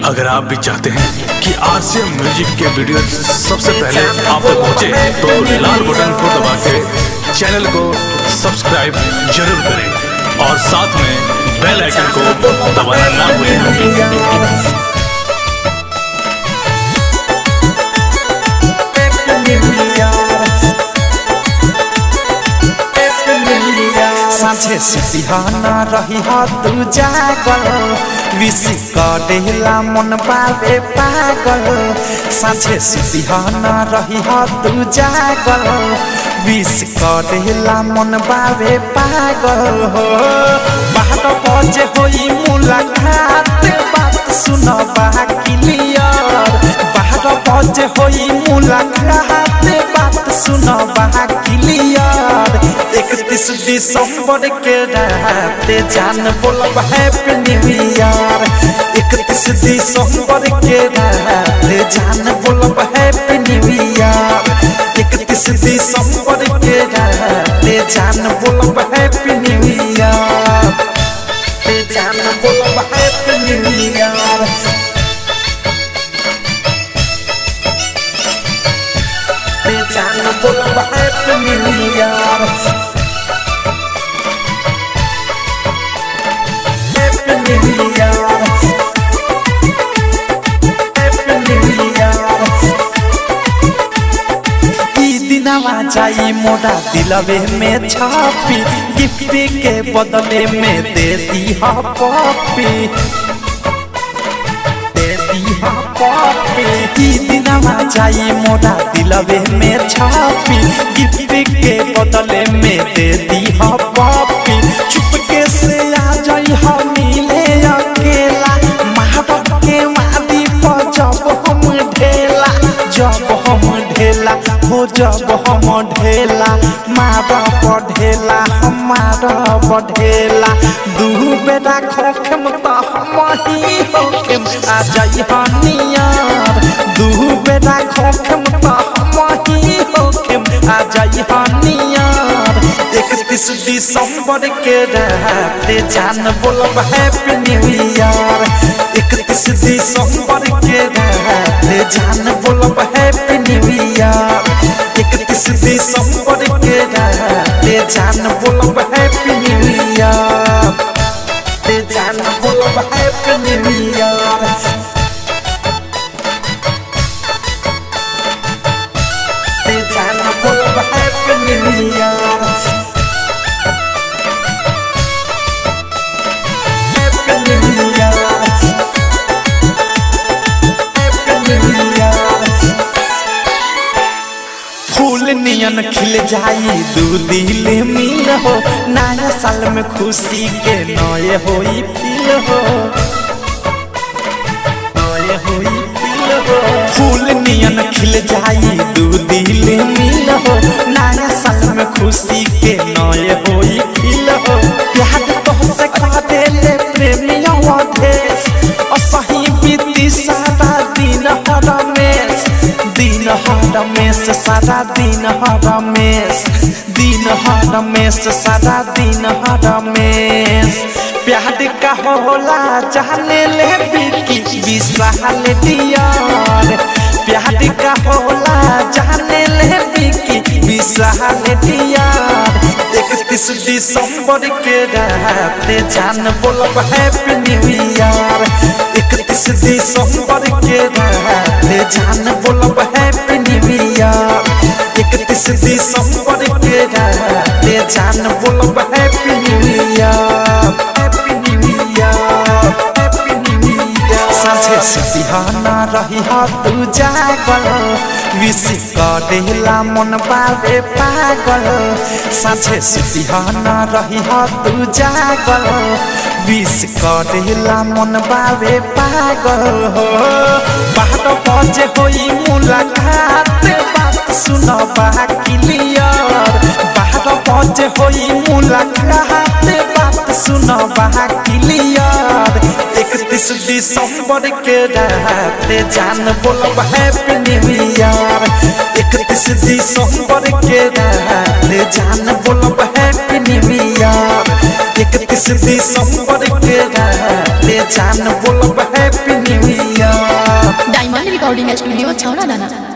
अगर आप भी चाहते हैं कि आरसीएम म्यूजिक के वीडियो सबसे पहले आप तक पहुंचे तो लाल बटन को दबा के चैनल को सब्सक्राइब जरूर करें और साथ में बेल आइकन को दबाना ना भूलें साँझे सिहाना रही ह तू जागल विश करेला मन बाबे पागल साँझे सिहाना रही ह तू जागल विश करेला मन बाबे पागल हो बारह बजे होई मुलाकात बात सुन बा क्लियर बारह बजे होई मुलाकात बात सुन बा क्लियर इकतीस दिसंबर के रात जान बोलब हैप्पी न्यू ईयर इकतीस दिसंबर के रात जान बोलब हैप्पी न्यू ईयर इकतीस दिसंबर के रात जान बोलब हैप्पी न्यू ईयर जान बोलब हैप्पी न्यू ईयर जान बोलब happy new year Happy New Year. Happy New Year. ई दिनवा जाई मोरा दिलवे में छापी गिफ्ट के बदले में दे दी हा पॉपी दे दी हा पॉपी ई दिनवा जाई मोरा दिलवे में छापी गिफ्ट के बदले में दे दी हा पॉपी चुपके से आ जाई हा मिले अकेला महाबत के वादी पर जब हम ढेला जब हम ढेला हो जब हम ढेला मारा बढ़ेला हमारा बढ़ेला दू बेटा खोखम त हम ही होखम आ जाई हनियार दू बेटा खोखम त हम ही होखम आ जाई हनियार इकतीस दिसंबर के रात जान बोलब हैप्पी न्यू ईयर इकतीस दिसंबर के रात जान बोलब हैप्पी न्यू ईयर इकतीस दिसंबर के रात जान बोलब हैप्पी न्यू ईयर जान बोलब हैप्पी न्यू ईयर जान बोलब happy new year Happy New Year. Happy New Year. फूल नियन खिल जाई दू दिल मिल हो नया साल में खुशी के नए होई फील हो नए होई फील हो फूल नियन खिल जाई दू दिल मिल हो नया साल में खुशी के नए होई फील हो प्यार तो से खा देले प्रेमिया देश असही बीती सारा दिन हर रमेश दिन हर रमेश सारा दिन हर रमेश दिन हर रमेश सारा दिन हर रमेश प्यार का होला जाने ले बिकी विशाल दियार प्यार का होला जाने ले बिकी विशाल दियार इकतीस दिसंबर के रात जान बोलब हैप्पी न्यू ईयर इकतीस दिसंबर के रात जान बोलब हैप्पी न्यू ईयर इकतीस दिसंबर के रात जान बोलब happy new year happy new year happy new year साँझे सिहाना रही ह तू जागल विश करेला मन बाबे पागल साँझे सिहाना रही ह तू जागल विश करेला मन बाबे पागल हो बारह बजे होई मुलाकात बात सुन बा क्लियर बारह बारह बजे होई मुलाकात बात सुन बहा क्लियर इकतीस दिसंबर के रात जान बोलब हैप्पी न्यू ईयर इकतीस दिसंबर के रात जान बोलब हैप्पी न्यू ईयर इकतीस दिसंबर के रात जान बोलब happy new year diamond recording studio छौरा दाना